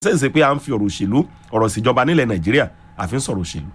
sẹ́ǹsì pé à ń fi ọ̀rọ̀ òṣèlú ọ̀rọ̀ ìṣèjọba nílẹ̀ nàìjíríà àfi ń sọ̀rọ̀ òṣèlú.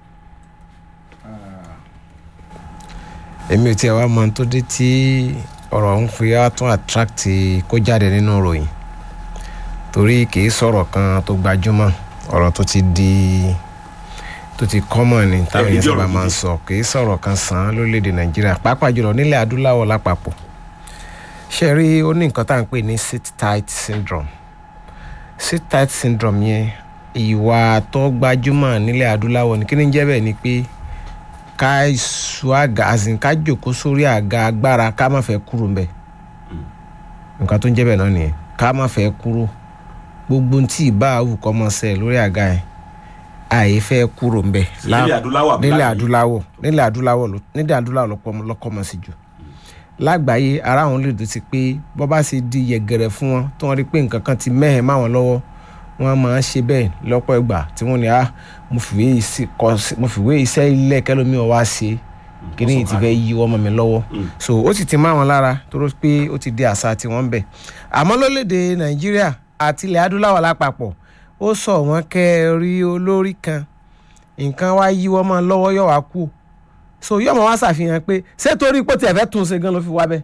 èmi ò tiẹ̀ wá mọ tó dé tí ọ̀rọ̀ ń fi wá tún attract kó jáde nínú ìròyìn torí kìí sọ̀rọ̀ kan tó gbajúmọ̀ ọ̀rọ̀ tó ti di tó ti common ni táwọn èèyàn sábà máa ń sọ kìí sọ̀rọ̀ kan sàn án lórílẹ̀‐èdè nàìjíríà pàápàá jùlọ nílẹ̀ adúláwọ̀ lápapọ̀ ṣe rí ó ní nǹkan tá à ń pè ní sit tight syndrome sit tight syndrome yẹn ìwà tó gbajúmọ̀ nílẹ̀ adúláwọ̀ ní kí ni jẹ́ bẹ́ẹ̀ ni pé ká su àga àsìn ká jòkó sórí àga agbára ká má fẹ́ kúrò ńbẹ̀ nǹkan tó ń jẹ́ bẹ́ẹ̀ náà nìyẹn ká má fẹ́ kúrò gbogbo tí ìbá àwù kọ́ mọ́ sẹ́ lórí àga yẹn àyè fẹ́ kúrò ńbẹ̀ nílẹ̀ adúláwọ̀ àbí nílẹ̀ láàyè? adúláwọ̀ nílẹ̀ adúláwọ̀ ló- nílẹ̀ adúláwọ̀ lọ́pọ̀- lọ́kọ́ mọ́ sí jù lágbàáyé ara àwọn olóòtú ti pé bọ́ bá ṣe di yẹ̀gẹ̀rẹ̀ fún wọn tí wọ́n rí pé nǹkan kan ti mẹ́hẹ̀ má wọn lọ́wọ́ wọ́n máa ń ṣe bẹ́ẹ̀ lọ́pọ̀ ìgbà tí wọ́n ní ah mo fìwé ìsí- kọ sí- mo fìwé iṣẹ́ ilé kẹlómi ọ̀ wá ṣe kíní yìí ti fẹ́ yí ọmọ mi lọ́wọ́ so ó sì ti má wọn lára torí pé ó ti di àṣà tiwọn bẹ̀ àmọ́ lórílẹ̀‐èdè nàìjíríà àti ilẹ̀ adúláwọ̀ lápapọ̀ ó sọ wọ́n kẹ́ ẹ rí olórí kan nǹkan wá yí wọ́n mọ́ lọ́wọ́ yọ̀ wá kú so yóò mọ̀ wá ṣàfihàn pé ṣé torí pé ó tiẹ̀ fẹ́ tún un ṣe gan ló fi wá bẹ́ẹ̀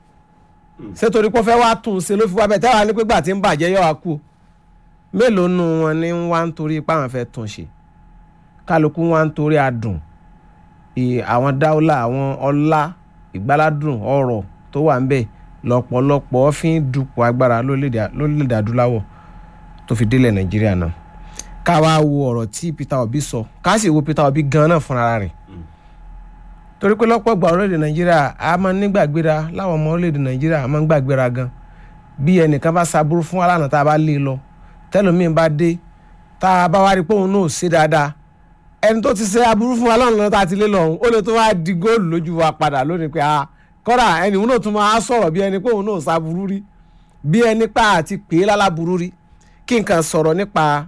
ṣé torí pé ó fẹ́ wá tún un ṣe ló fi wá bẹ́ẹ̀ tẹ́wàá ní pé gbà tí ń bàjẹ́ yọ̀ wá kú mélòó nu wọn ni ń wá ń torí pé àwọn fẹ́ tún un ṣe kálukú wá ń torí adùn ì- àwọn dáúlà àwọn ọlá ìgbáládùn ọrọ̀ tó wà ń bẹ̀ lọ́pọ̀lọpọ̀ fi ń dupò agbára lórílẹ̀‐èdè lórílẹ̀‐èdè adúláwọ̀ tó fi délẹ̀ nàìjíríà náà ká wá wo ọ̀rọ̀ tí peter obi sọ ká sì wo peter obi gan náà fúnra rẹ̀ torí pé lọ́pọ̀ ìgbà orílẹ̀-èdè nàìjíríà a máa ń nígbàgbéra láwọn ọmọ orílẹ̀-èdè nàìjíríà a máa ń gbàgbéra gan bí ẹnìkan bá ṣaburú fún aláàánú tá a bá lé e lọ tẹlómiín bá dé tá a bá wá rí i pé òun náà ò ṣe dáadáa ẹni tó ti ṣe aburú fún aláàánú lọ tá a ti lé lọ ọ̀hún ó lè tó wá di góòlù lójú wa padà lónìí pé a kọ́ra ẹni òun náà tún máa sọ̀rọ̀ bí ẹni pé òun náà ṣaburú rí bí ẹni pa àti pè é láláburú rí kí n kàn sọ̀rọ̀ nípa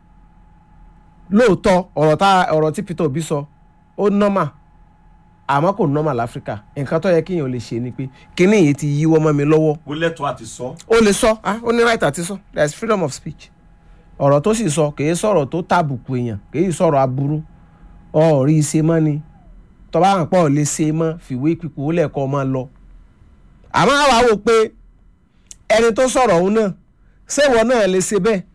lóòótọ́ ọ̀rọ̀ tá ọ̀rọ̀ tí Peter Obi sọ ó nọ́mà àmọ́ kò nọ́mà láfíríkà nǹkan tó yẹ kéèyàn lè ṣe ni pé kíní yìí ti yíwọ́ mọ́ mi lọ́wọ́ ó lẹ́tọ̀ọ́ àti sọ. ó lè sọ ah, ó ní right àti sọ there is freedom of speech ọ̀rọ̀ tó sì sọ kìí sọ̀rọ̀ tó tàbùkù èèyàn kìí sọ̀rọ̀ aburú ọ̀rí ṣe mọ́ ni tọ́ba hàn pọ̀ lè ṣe mọ́ fìwé pípò ó lẹ́ẹ̀kọ́ máa lọ. àmọ́ àwa wò pé ẹni tó sọ̀rọ̀ òun náà ṣéwọ náà lè ṣe bẹ́ẹ̀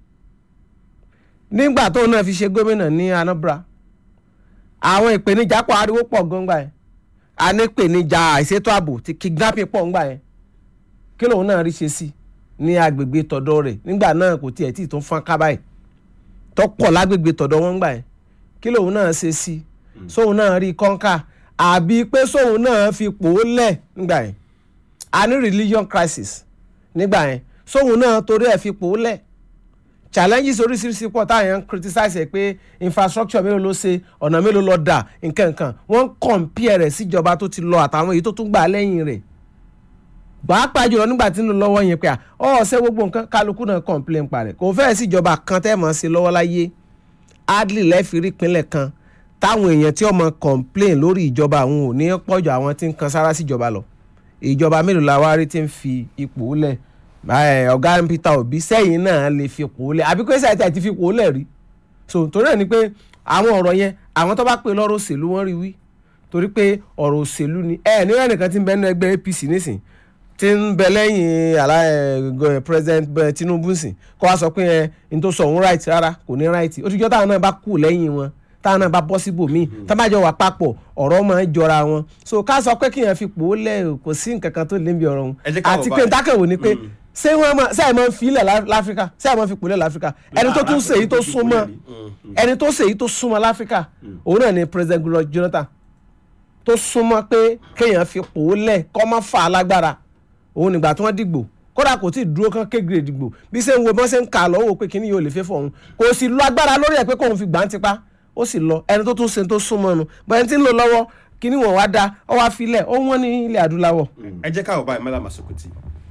nígbà tóun náà fi ṣe gómìnà ní Anambra àwọn ìpèníjà pọ̀ ariwo pọ̀ gbọ́ngbà yẹn a ní ìpèníjà àìṣètò ààbò ti kidnapping pọ̀ ńgbà yẹn kí lòun náà rí ṣe sí ní agbègbè tọ̀dọ̀ rẹ̀ nígbà náà kò tiẹ̀ tí ì tún fọ́n ká báyìí tọ́pọ̀ lágbègbè tọ̀dọ̀ wọn gbà yẹn kí lòun náà ṣe sí sóun náà rí kọ́ńkà àbí pé sóun náà fi pò ó lẹ̀ nígbà yẹn a ní religion crisis nígbà yẹn sóun náà torí ẹ̀ fi pò ó lẹ̀ challenges oríṣiríṣi pọ̀ táwọn èèyàn ń criticize ẹ̀ pé infrastructure mélòó ló ṣe ọ̀nà mélòó ló dà nǹkan nǹkan wọ́n ń compare rẹ̀ síjọba tó ti lọ àtàwọn èyí tó tún gbà lẹ́yìn rẹ̀ pàápàá jùlọ nígbà tí ń lọ lọ́wọ́ yẹn pé à ọ ṣe gbogbo nǹkan kálukú náà complain parẹ̀ kò fẹ́ẹ̀ síjọba kan tẹ́ mọ̀ sí lọ́wọ́ láyé adley lẹ́fìrí ìpínlẹ̀ kan táwọn èèyàn tí ọmọ complain lórí ìjọba àwọn ò ní pọ̀jù àwọn tí ń kan sára síjọba lọ ìjọba mélòó la wá rí tí ń fi ipò lẹ̀ ẹ, ọ̀gá Peter Obi sẹ́yìn náà lè fi ipò lẹ̀ àbí pé sẹ́yìn tí a ti fi ipò lẹ̀ rí so torí ẹ̀ ni pé àwọn ọ̀rọ̀ yẹn àwọn tó bá pè lọ́rọ̀ òṣèlú wọ́n rí wí torí pé ọ̀rọ̀ òṣèlú ni ẹ ní ẹnìkan tí ń bẹ nínú ẹgbẹ́ APC nísìn tí ń bẹ lẹ́yìn àlá ẹ, gọ- president bẹ Tinubu sìn kó wá sọ pé ẹ n tó sọ òun right rárá kò ní right ó ti jọ́ táwọn náà bá kú lẹ́yìn wọn táwọn náà bá bọ́ síbò míì tá bá jọ wà papọ̀ ọ̀rọ̀ máa ń jọra wọn so ká sọ pé kíyàn fi pò ó lẹ̀ kò sí nǹkan kan tó lé níbi ọ̀rọ̀ wọn Ẹ jẹ́ ká wò àti pé báyìí. ntákẹ́wò ni pé ṣé wọ́n máa ṣé àìmọ́ fi ilẹ̀ lá- láfíríkà ṣé àìmọ́ fi pò lẹ̀ láfíríkà ẹni tó tún ṣèyí tó súnmọ́ ẹni tó ṣèyí tó súnmọ́ láfíríkà òun náà ni president Goodluck Jonathan tó súnmọ́ pé kéèyàn fi pò ó lẹ̀ kọ́ má fà á lágbára òun nígbà tí wọ́n dìgbò kódà kò tí ì dúró kán kégrè dìgbò bí ṣe ń wo bọ́n ṣe ń kà á lọ́wọ́ pé kíní yóò lè fẹ́ fọ̀hún kò sì lọ agbára lórí ẹ̀ pé kóun fi gbà ń tipa ó sì lọ ẹni tó tún ṣe tó súnmọ́ nu bẹ́ẹ̀ tí ń lò lọ́wọ́ kíní wọn wá da ọ wá filẹ̀ ó wọ́n ní ilẹ̀ adúláwọ̀. ẹ jẹ́ káwọ́ báyìí mẹ́lá màsùkùtì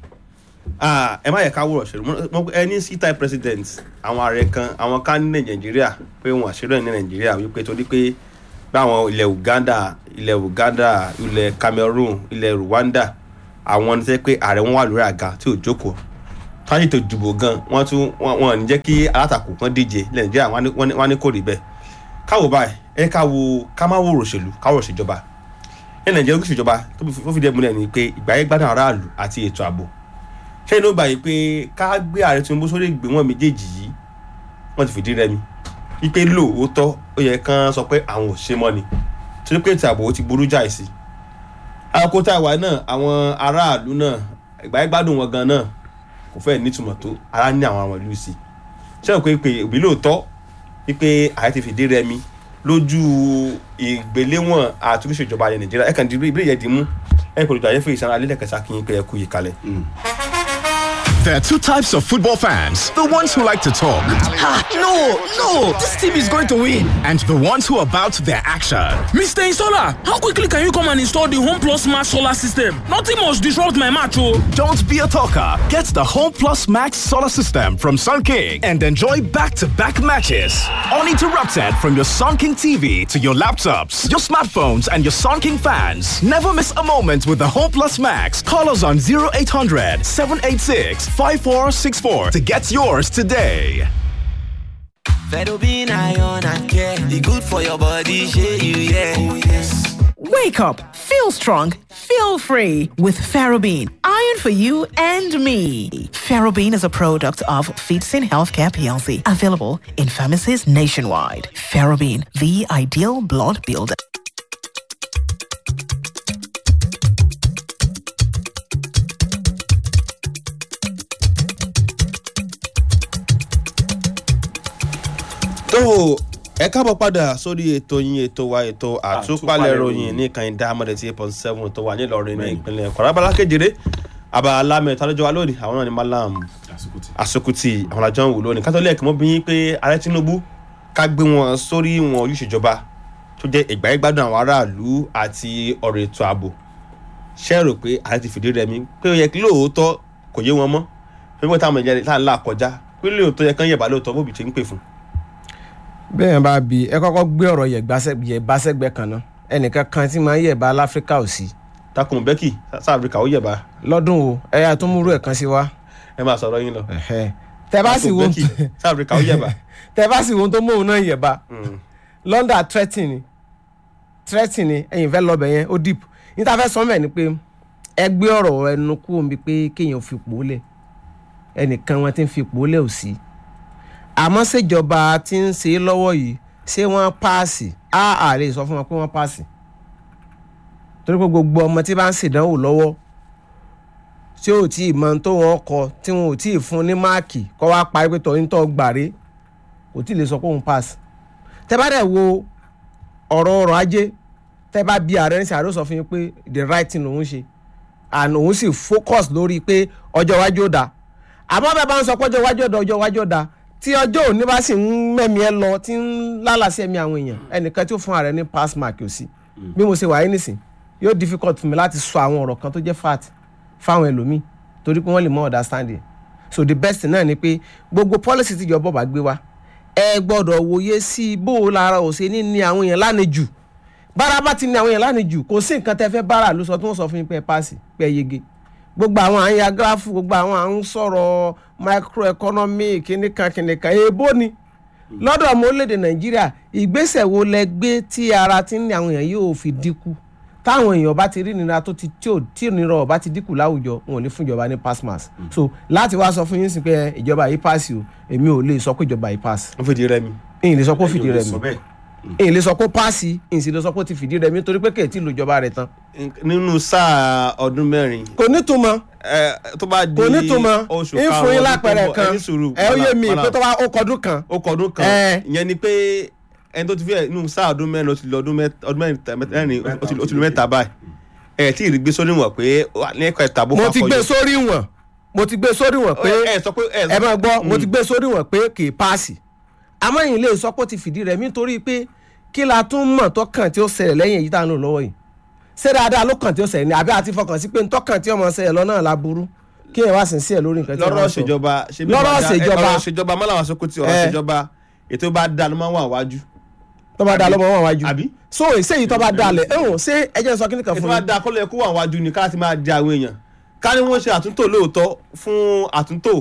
ẹ má yẹ ká wúrọ̀ ṣèlú mo ẹ ní síta president àwọn ààrẹ kan àwọn kan ní nàìjíríà pé wọn àṣírí ní nàìjíríà wípé torí pé bí àwọn ilẹ̀ Uganda ilẹ̀ Uganda ilẹ̀ Cameroon ilẹ̀ Rwanda àwọn ní sẹ́ pé ààrẹ wọn wà lórí àga tí ò jókòó táyì tó dìbò gan wọ́n tún wọ́n wọ́n ní jẹ́ kí alátakò kan díje ilẹ̀ nàìjíríà wọ́n á ní- wọ́n ní- wọ́n á ní kò rí bẹ́ẹ̀ káwọ báyìí ẹ ká wo ká má wòrò òṣèlú káwọ òṣèjọba ẹ nàìjíríà oríṣi ìjọba tó fi- tó fi dẹ́ múlẹ̀ ni pé ìgbà yẹn gbádùn aráàlú àti ètò ààbò ṣé inú gbà yìí pé ká gbé ààrẹ tinubu sórí ìgbéwọ̀n méjèèjì yìí wọ́n ti fìdí rẹmi wípé lóòótọ́ ó yẹ kán sọ pé àwọn ò ṣe mọ́ ni torí pé ètò ààbò ó ti burú jáì sí àkókò tá a wà náà àwọn aráàlú náà ìgbà yẹn gbádùn wọn gan náà kò fẹ́ẹ̀ nítumọ̀ tó ara ní àwọn àwọn ìlú sí i ṣé o pé pé òbí lóòótọ́ wípé ààrẹ ti fìdí rẹmi lójú ìgbéléwọ̀n àtúnṣe ìjọba ilẹ̀ nàìjíríà ẹ̀kan dìbò ìbílẹ̀ yẹn dì mú ẹ̀ pẹ̀lú ìjọ àyẹ̀fọ́ ìsanra lẹ́lẹ́kẹsà kí n pé ẹ kú yìí kalẹ̀. There are two types of football fans the ones who like to talk Ah, no, no, this team is going to win. and the ones who are about their action. Mr. Installer, how quickly can you come and install the Home Plus Max solar system? Nothing must disrupt my match, oh. Don't be a talker. Get the Home Plus Max solar system from Sun King and enjoy back to back matches. Uninterrupted from your Sun King TV to your laptops, your smartphones, and your Sun King fans. Never miss a moment with the Home Plus Max. Call us on 0800 786 5464 to get yours today. Fedobin iron and care. The good for your body, share you, yeah. Oh, yes. Wake up, feel strong, feel free with Ferrobin. Iron for you and me. Ferrobin is a product of Feetsin Healthcare PLC, available in pharmacies nationwide. Ferrobin, the ideal blood builder. tó o ẹ káàbọ̀ padà sórí ètò yín ètò wa ètò àtúpalẹ̀ ròyìn ní ìkànnì dáhàmọ́dé tí eight point seven tó wà nílọrin ní ìpínlẹ̀ kwara abala kejìlé abala mẹ́ta lọ́jọ́ wa lónìí àwọn náà ni malam asukuti àwọn àjọ ń wò lónìí kátólẹ́ẹ̀kì mọ́ bí yín pé ààrẹ tinubu ká gbé wọn sórí wọn ojúṣèjọba tó jẹ́ ìgbáyégbádùn àwọn aráàlú àti ọ̀rọ̀ ètò ààbò ṣe rò pé ààrẹ ti fìdí rẹmi pé ó yẹ kí lóòótọ́ kò yé wọn mọ́ pé wọ́n táwọn ìjẹ́ tá à ń là kọjá pé lóòótọ́ yẹ kán yẹ̀bá lóòótọ́ bóbi ti ń pè fún bẹ́ẹ̀ bá bi ẹ kọ́kọ́ gbé ọ̀rọ̀ yẹ̀bá sẹ́gbẹ́ kan náà ẹnìkan kan tí máa ń yẹ̀bá láfíríkà ò sí takùn bẹ́kì south africa ó yẹ̀bá lọ́dún o ẹ̀yà tó múrú ẹ̀ kan sí wa ẹ máa sọ̀rọ̀ yín lọ. ẹ̀hẹ́. tẹ bá sì wo Takùn Becky, south africa ó yẹ̀bá. tẹ bá sì wo tó móhun náà yẹ̀bá london threatening ni threatening ni ẹ̀yin fẹ́ lọ́bẹ̀ yẹn ó deep níta fẹ́ sọ mẹ́ ni pé ẹ gbé ọ̀rọ̀ ẹnu kú omi pé kéèyàn fi pò ó lẹ̀ ẹnìkan wọn ti ń fi pò ó lẹ̀ ò sí àmọ́ ṣèjọba tí ń ṣe é lọ́wọ́ yìí ṣé wọ́n páàsì á àlè sọ fún wọn pé wọ́n páàsì torí pé gbogbo ọmọ tí bá ń ṣèdánwò lọ́wọ́ tí ò tí ì mọ tó wọn kọ tí wọn ò tí ì fún ní máàkì kọ́ wá parí pé tọ́yìn tó gbàre kò tí ì lè sọ pé òun pass tẹ bá dẹ̀ wo ọ̀rọ̀ ọrọ̀ ajé tẹ bá bí ààrẹ ní sàárò sọ fún yín pé the right thing lòun ṣe and òun sì focus lórí pé ọjọ́ iwájú ó dáa àmọ́ bẹ́ẹ̀ bá ń sọ pé ọjọ́ iwájú ó dáa ọjọ́ iwájú ó dáa tí ọjọ́ òní bá sì ń mẹ́mi ẹ lọ tí ń lálàsí ẹ̀mí àwọn èèyàn ẹnìkan tí ó fún ààrẹ ní pass mark ò sí bí mo ṣe wà yín nísìn yóò difficult fún mi láti sọ àwọn ọ̀rọ̀ kan tó jẹ́ fact fáwọn ẹlòmíì torí pé wọ́n lè mọ understanding so the best thing náà ni pé gbogbo policy tíjọba bá gbé wa ẹ gbọ́dọ̀ wòye sí bó o lára ò ṣe ní ní àwọn èèyàn lánàjù bára bá ti ní àwọn èèyàn lánàjù kò sí nǹkan tẹ́ fẹ́ bára ló sọ tí wọ́n sọ fún yín pé ẹ paasi pé ẹ yege gbogbo àwọn à ń ya gíráfù gbogbo àwọn à ń sọ̀rọ̀ microeconomy kìnìkan kìnìkan èèbó ni lọ́dọ̀ ọmọ orílẹ̀-èdè nàìjíríà ìgbésẹ̀ wo lẹ gbé tí ara ti ń ní àwọn èèyàn yóò fi dínkù táwọn èèyàn bá ti rí nira tó ti tí ò tí ìnira ọba ti dínkù láwùjọ wọn ò ní fún ìjọba ní pass mass so láti wá sọ fún yín sí pé ìjọba yìí pass o èmi ò lè sọ pé ìjọba yìí pass wọ́n fìdí rẹmi. èyí lè sọ pé ó fìdí Ẹ̀yin ò lè rẹmi sọ bẹ́ẹ̀. èyí lè sọ pé ó pass èyí sì lè sọ pé ó ti fìdí rẹmi nítorí pé kèétí lo ìjọba rẹ̀ tán nínú sáà ọdún mẹ́rin kò nítumọ̀ ẹ, tó bá di kò nítumọ̀ oṣù ń fún yín lápẹẹrẹ kan ẹni sùúrù ẹ ó yé mi Malam, pé tó bá ó kọdún kan ó kọdún kan Ẹ. ìyẹn ni pé ẹni tó ti fi ẹ nínú sáà ọdún mẹ́rin ó ti lọ ọdún mẹ́ta ọdún mẹ́ta mẹ́rin ó ti- ó ti lọ mẹ́ta báyìí ẹ tí ì gbé sórí wọn pé ó wà ní ẹ̀kọ́ ẹ̀ta bó mo fà ti gbé fọyọ́. sórí wọn mo ti gbé sórí wọn pé ẹ sọ pé ẹ ẹ máa gbọ́ mo ti gbé sórí wọn pé kì í paasi àmọ́ yìí lè sọ pé ó ti fìdí rẹ̀ nítorí pé kí la tún mọ̀ tọkàn tí ó ṣẹlẹ̀ lẹ́yìn èyí tá à ń lò lọ́wọ́ yìí ṣé dáadáa ló kàn tí ó ṣẹlẹ̀ ní àbí àti fọkàn sí pé ntọ́kàn tí ọmọ ṣẹlẹ̀ lọ́nà la burú kí ẹ wá sí sí ẹ lórí nǹkan tí lọ́rọ̀ wọ́n sọ. ṣèjọba ṣe bí Lọ́rọ̀ wọ́n dá- ṣèjọba. ọ̀rọ̀ ṣèjọba mọ́lá wọn sọ́kùtì ọ̀rọ̀ Ẹ. ṣèjọba ètò bá dá ló máa ń wà wájú tó bá da lọ́mọ wọn wájú Àbí? so ìṣèyí tó bá da lẹ̀ ẹ̀hún ṣé ẹ jẹ́ sọ kí nìkan ètò fún bá mi dá kọ́lẹ̀ kó wà wájú ni ká ti máa di àwọn èèyàn ká ní wọ́n ṣe àtúntò lóòótọ́ fún àtúntò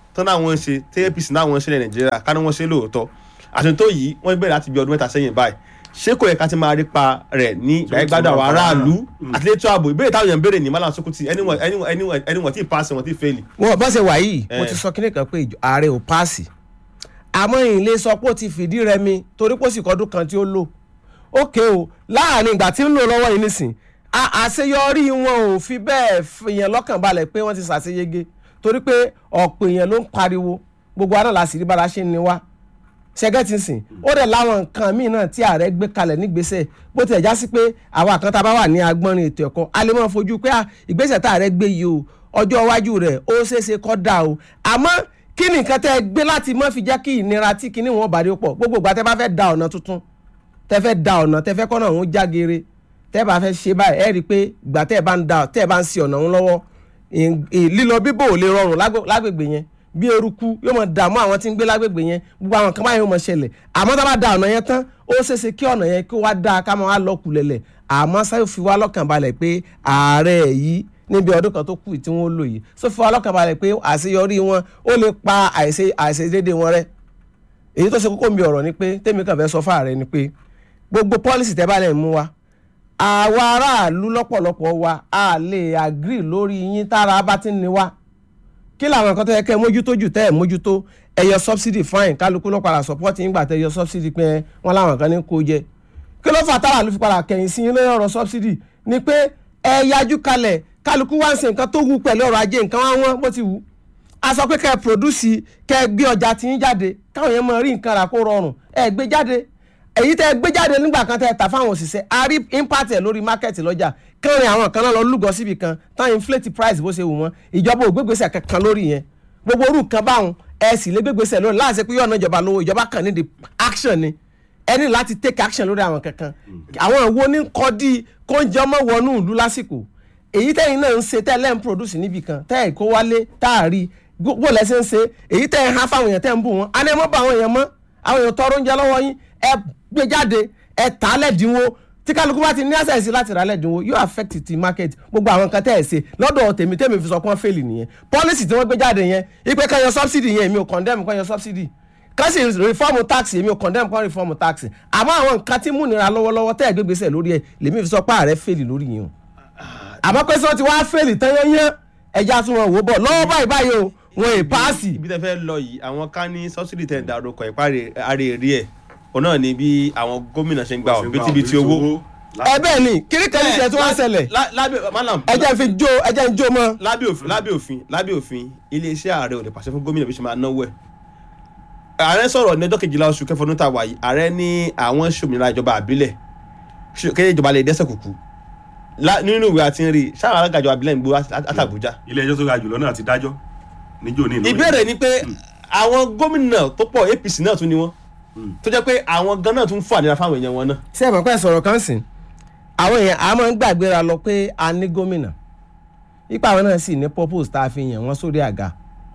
tán náà wọ́n ń ṣe tí apc náà wọ́n ń ṣe ní nàìjíríà ká ní wọ́n ṣe lóòótọ́ àtúntò yìí wọ́n bẹ̀rẹ̀ láti bí ọdún mẹ́ta sẹ́yìn báyìí ṣé kò yẹ ká ti máa rí pa rẹ̀ ní ìgbàgbádùn àwọn aráàlú àti létò ààbò ìbéèrè táwọn èèyàn ń béèrè ní malam sokuti ẹni wọ́n ti paasi wọ́n ti fẹ́ẹ̀lì. wọn bá ṣe wà yìí mo Eh. ti sọ kíní kan pé ìjọ- ààrẹ ò páàsì àmọ́ ìlé sọ pé ó ti fìdí rẹmi torí pé ó sì kọ́dún kan tí ó lò ókè o láàrin ìgbà tí ń lò lọ́wọ́ yìí nísìn a- àṣeyọrí wọn ò fi bẹ́ẹ̀ fìyàn lọ́kàn balẹ̀ pé wọ́n ti ṣàṣeyege torí pé ọ̀pọ̀ èèyàn ló ń pariwo gbogbo àná la sì rí bára ṣe ń ni wá ṣẹgẹ́tì sìn ó dẹ̀ láwọn nǹkan míì náà tí ààrẹ gbé kalẹ̀ nígbésẹ̀ bó tilẹ̀ já sí pé àwa kan tá a bá wà ní agbọ́nrin ètò ẹ̀kọ́ a lè máa fojú pé ah, ìgbésẹ̀ tá ààrẹ gbé yìí o ọjọ́ iwájú rẹ̀ ó ṣeéṣe kọ́ da o àmọ́ kí ni nǹkan tẹ́ ẹ gbé láti má fi jẹ́ kí ìnira tí kinní wọn bá rí ó pọ̀ gbogbo ìgbà tẹ́ bá fẹ́ da ọ̀nà tuntun tẹ́ fẹ́ da ọ̀nà tẹ́ fẹ́ kọ́nà òun jágere tẹ́ bá fẹ́ ṣe báyìí ẹ rí i pé ìgbà tẹ́ ẹ bá ń da tẹ́ ẹ bá ń ṣe ọ̀nà òun lọ́wọ́ ìn- ìn- lílọ bíbò ò lè rọrùn lágbè- lágbègbè yẹn bí eruku yóò mọ dààmú àwọn tí ń gbé lágbègbè yẹn gbogbo àwọn kan báyìí yóò mọ ṣẹlẹ̀ àmọ́ tá a bá da ọ̀nà yẹn tán ó ṣeéṣe kí ọ̀nà yẹn kí ó wá dáa ká máa wá lọ kùlẹ̀lẹ̀ àmọ́ sáyò fi wá lọ́kàn balẹ̀ pé ààrẹ yìí níbi ọdún kan tó kù tí wọ́n lò yìí sọ fi wá lọ́kàn balẹ̀ pé àṣeyọrí wọn ó lè pa àìṣe àìṣedéédé wọn rẹ́ èyí tó ṣe kókó mi ọ̀rọ̀ ni pé tèmi kàn fẹ́ sọ fáàrẹ ni pé gbogbo pọ́lísì tẹ́ bá lẹ̀ mú wa àwa aráàlú lọ́pọ̀lọpọ̀ wa a lè agree lórí yín tára bá ti ń ni wá kí làwọn nǹkan tó yẹ kẹ́ ẹ mójútó jù tẹ́ ẹ mójútó ẹ yọ subsidy fine kálukú ló padà support yín gbà tẹ́ ẹ yọ subsidy pé wọ́n láwọn kan ní kó jẹ kí ló fà tára ló fi padà kẹ̀yìn sí yín lórí ọ̀rọ̀ subsidy ni pé ẹ yájú kalẹ̀ kálukú wá ń ṣe nǹkan tó wù pẹ̀lú ọrọ̀ ajé nǹkan wá wọ́n bó ti wù a sọ pé kẹ́ ẹ produce kẹ́ ẹ gbé ọjà tí yín jáde káwọn yẹn máa rí nǹkan rà kó rọrùn ẹ gbé jáde èyí tẹ́ ẹ gbé jáde nígbà kan tẹ́ ẹ tà fáwọn òṣìṣẹ́ a rí impact ẹ̀ lórí market lọ́jà kẹrin àwọn kan náà lọ lúgọ síbi kan tán inflate price bó ṣe wù wọ́n ìjọba ò gbégbèsè kankan lórí yẹn gbogbo orú nǹkan báwọn ẹ sì lé gbégbèsè lórí láti ṣe pé yọ̀ọ̀nà ìjọba lówó ìjọba kan ní the action ni ẹ ní láti take action lórí àwọn kankan àwọn ìwo ní kọ́ di kóúnjẹ ọmọ wọnú ìlú lásìkò èyí tẹ́yìn náà ń ṣe tẹ́lẹ̀ ń produce níbì kan tẹ́ ẹ̀ kó wálé táàrí gbogbo lẹ́sẹ̀ ń ṣe èyí tẹ́ ẹ̀ há fáwọn èèyàn tẹ́ ń bù wọ́n á ní ẹ mọ́ bá àwọn èèyàn mọ́ àwọn èèyàn tọrọ oúnjẹ lọ́wọ́ yín ẹ gbé jáde ẹ tà á lẹ́dínwó tí kálukú bá ti ní access láti rà á lẹ́dínwó yóò affect ti market gbogbo àwọn nǹkan tẹ́ ẹ̀ ṣe lọ́dọ̀ tèmi tèmi fi sọ pé wọ́n fail nìyẹn policy tí wọ́n gbé jáde yẹn ipe kan yọ subsidy yẹn èmi ò condemn kan yọ subsidy kan sì reform tax èmi ò condemn kan reform tax àmọ́ àwọn nǹkan tí múnira lọ́wọ́lọ́wọ́ tẹ́ ẹ̀ gbé gbèsè lórí ẹ̀ lèmi fi sọ pé ààrẹ fail lórí yẹn o àmọ́ pé sọ ti wá fèlì tán yányán ẹja tún wọn wò bọ̀ lọ́wọ́ báyìí báyìí o wọn è paasi. ibi tẹ́ fẹ́ lọ yìí àwọn ká ní sọ́sìdì tẹ̀ ń darúkọ ìparí ààrẹ èrè ẹ̀ òun náà ni bí àwọn gómìnà ṣe ń gba òbítíbitì owó. ẹ bẹ́ẹ̀ ni kiri kan ní ìṣẹ́ tí wọ́n ń ṣẹlẹ̀ Lá- lábẹ́ malam ẹjẹ́ ń fi jó ẹjẹ́ ń jó mọ́. lábẹ́ òfin lábẹ́ òfin lábẹ́ òfin iléeṣẹ́ ààrẹ ò lè pàṣẹ fún gómìnà bí ṣe máa náwó ẹ̀. ààrẹ sọ̀rọ̀ ní ọjọ́ kejìlá oṣù kẹfọ́ ní tàwa yìí ààrẹ ní àwọn ṣòmìnira ìjọba àbílẹ̀ ṣe- kéde ìjọba lè dẹ́sẹ̀ kùkù Lá- nínú ìwé àti rí sáwọn alága ìjọba àbílẹ̀ ń gbó àtàbújá. ilé ẹjọ́ tó ga jùlọ náà ti dájọ́ níjó ní ìlú ìbéèrè ni pé àwọn gómìnà tó pọ̀ apc náà tún ni wọ́n tó jẹ́ pé àwọn gan náà tún fún àdéhà fáwọn èèyàn wọn náà. ṣé ẹ mọ̀ pé sọ̀rọ̀ kan sìn àwọn èèyàn a máa ń gbàgbéra lọ pé a ní gómìnà ipa àwọn náà sì ní purpose tá a fi yàn wọ́n sórí àga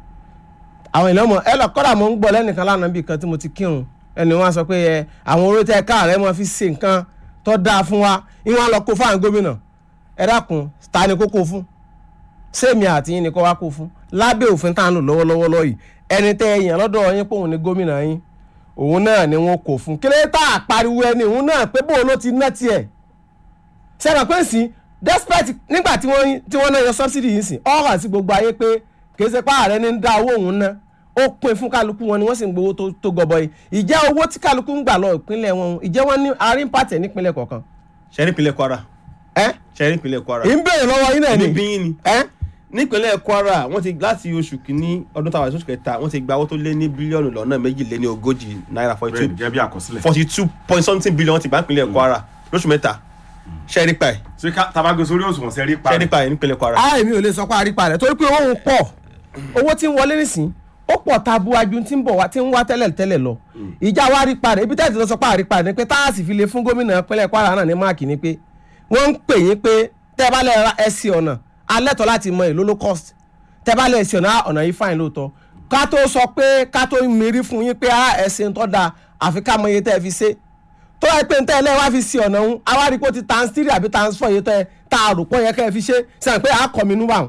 àwọn èèyàn mọ̀ ẹ lọ kọ́dà mo ń gbọ́ lẹ́nìkan lánàá bíi kan tí mo ti kírun ẹni wọn sọ pé ẹ àwọn orí tẹ káàrẹ́ mọ́ fi ṣe nǹkan tó dáa fún wa ìwọ̀n lọ kó fáwọn gómìnà ẹ dákun ta ni kó kó fún sẹ́mi àti yín ni kó wá kó fún lábẹ́ òfin tá à ń lò lọ́wọ́lọ́wọ́ lọ́yìí ẹni tẹ́ ẹ yàn lọ́dọ̀ yín pé òun ni gómìnà yín òun náà ni wọn kò fún kílẹ̀ tá a pariwo ẹni òun náà pé bóun ló ti ná tiẹ̀ sẹ́nà pé sí despite nígbà tí wọ́n tí wọ́n náà yọ subsidy yìí sìn ọ́ hàn sí gbogbo ayé pé kìí ṣe pé ààrẹ ní ń dá owó òun ná ó pín fún kálukú wọn ni wọ́n sì ń gbowó tó- tó gọbọi ìjẹ́ owó tí kálukú ń gbà lọ ìpínlẹ̀ wọn ìjẹ́ wọn ní àárín pàtẹ́ nípínlẹ̀ kọ̀ọ̀kan ṣẹ́rí ìpínlẹ̀ kwara ẹ́ ṣẹ́rí ìpínlẹ̀ kwara. ì ń béèrè lọ́wọ́ yín náà ni níbí yín ni. ẹ́ nípínlẹ̀ kwara wọ́n ti láti oṣù kìíní ọdún táwa oṣù kẹta wọ́n ti gba owó tó lé ní bílíọ̀nù lọ́nà méjìléní ogójì náírà forty bẹ́ẹ̀ two gẹ́gẹ́ bí àkọsílẹ̀. forty two point something billion ti bá nípínlẹ̀ kwara lóṣù mẹ́ta ṣẹ́rí pa ẹ̀ ṣé ká tabago sórí òṣùwọ̀n sẹ́rí pa ṣẹ́rí pa ẹ̀ nípínlẹ̀ kwara. a èmi ò lè sọ pé àrípa rẹ̀ torí pé owó ń pọ̀ owó tí ń wọlé nísìn ó pọ̀ tabuaju tí ń bọ̀ wá tí ń wá tẹ́lẹ̀ tẹ́lẹ̀ lọ ìjà wa àrípa rẹ̀ ibi tẹ́lẹ̀ tí lọ sọ pé àrípa rẹ̀ ni pé táàsì fi lè fún gómìnà pínlẹ̀ Kwara náà ní máàkì ni pé wọ́n ń pè yín pé tẹ́ bá lẹ̀ ra ẹsẹ̀ ọ̀nà alẹ́tọ̀ láti mọ èlò low cost tẹ́ bá lẹ̀ ẹsẹ̀ ọ̀nà ọ̀nà yìí fáìn lóòótọ́ ká tó sọ pé ká tó mérí fún yín pé ẹsẹ̀ ń tọ́ da àfi ká mọ iye tẹ́ ẹ fi ṣe tó wáyé pé ntẹ́ ẹlẹ́wàá fi sí ọ̀nà òun awárí pé ó ti times three àbí times four yìí tẹ́ tá a rò pọ̀ yẹ kẹ́ ẹ fi ṣe sẹ́yìn pé àá kọ́ mi nú báwọn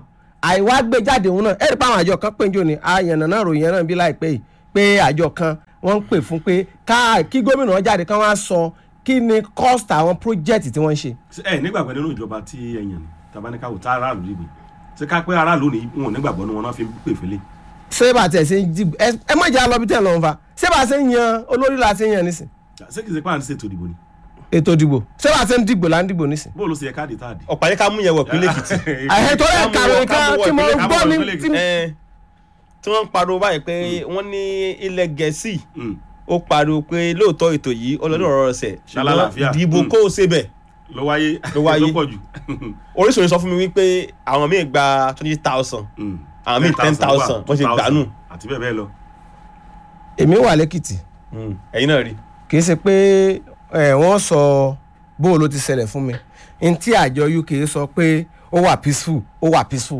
àìwá gbé jáde òun náà ẹ̀rí pa àwọn àjọ kan péjọ ni àyànnà náà ròyìn náà bí láìpẹ́ yìí pé àjọ kan wọ́n ń pè fún pé ká kí gómìnà jáde kán wá sọ kí ni cost àwọn project tí wọ́n ń ṣe. Ṣé ẹ nígbàgbọ́ nínú ìjọba tí ẹ yàn ní tabaníkàwò tá aráàlú dìbò ṣé ká pé aráàlú ni wọn ò nígbàgbọ́ ní wọn náà fi ń pè fẹ́lẹ́. ṣé bá tẹ̀ ṣe ń dìbò ẹ ẹ má jẹ́ àlọ́ bí tẹ̀ lọ́n fa ṣé bá ṣe ń yan olórí la ṣe ń yan nísìn ṣé kìí ṣe pé à ń ṣètò ìdìbò ni ètò ìdìbò ṣé bá ṣe ń dìbò là ń dìbò nísìn. bó ló ṣe yẹ káàdì tá a dì. ọ̀pá yẹ ká mú yẹn wọ̀ pínlẹ̀ èkìtì. àhẹ tó rẹ̀ kàwé kan tí mo ìpínlẹ̀- gbọ́ ní ìpínlẹ̀- tí Ẹ, tí wọ́n ń pariwo báyìí pé wọ́n ní ilẹ̀ gẹ̀ẹ́sì Mm. ó pariwo pé lóòótọ́ ètò yìí ọlọ́dún ọ̀rọ̀ ọ̀sẹ̀ Ṣálálàáfíà. dìbò Mm. kó o ṣe bẹ̀ ló wáyé Ló wáyé. ló pọ̀ jù. oríṣiríṣi sọ fún mi wípé àwọn míì gba twenty thousand Mm. Àwọn míì 10,000 wọ́n ṣe 2,000 gbà nù. àti bẹ́ẹ̀ bẹ́ẹ̀ lọ. èmi wà lẹ́kìtì ẹ̀yin náà rí kì í ṣe pé ẹ, wọ́n sọ bó ló ti ṣẹlẹ̀ fún mi n tí àjọ uk sọ pé ó wà peaceful ó wà peaceful